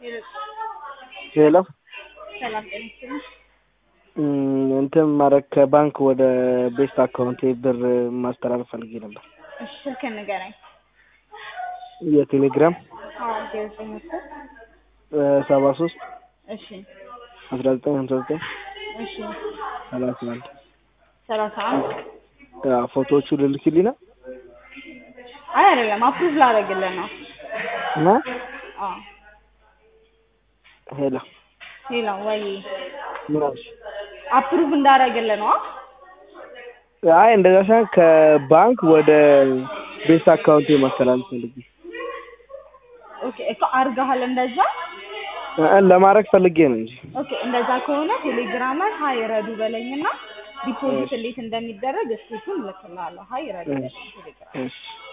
ሄሎ ሰላም ጤና ይስጥልኝ። እንትን ማድረግ ከባንክ ወደ ቤስት አካውንቴ ብር ማስተላለፍ ፈልጌ ነበር። እሺ ስልክህን ንገረኝ። የቴሌግራም አዎ ዜሮ ዘጠኝ አስር ሰባ ሶስት እሺ አስራ ዘጠኝ ሀምሳ ዘጠኝ እሺ ሰላሳ አንድ ሰላሳ አንድ ፎቶዎቹ ልልክልኝ ነው አይ አይደለም አፕሩቭ ላደርግልህ ነው። እና አዎ ሄሎ ሌላ ወይ ምን አልሽ? አፕሩቭ እንዳደርግልህ ነው። አይ እንደዛ ሳይሆን ከባንክ ወደ ቤስት አካውንቴ ማስተላለፍ ፈልጌ ኦኬ እኮ አድርገሃል እንደዛ። እ ለማድረግ ፈልጌ ነው እንጂ ኦኬ እንደዛ ከሆነ ቴሌግራም ላይ ሀይ ረዱ በለኝና ዲፖዚት እንዴት እንደሚደረግ እስክሪፕቱን እልክልሃለሁ። ሀይ ረዱ በለኝ ቴሌግራም እሺ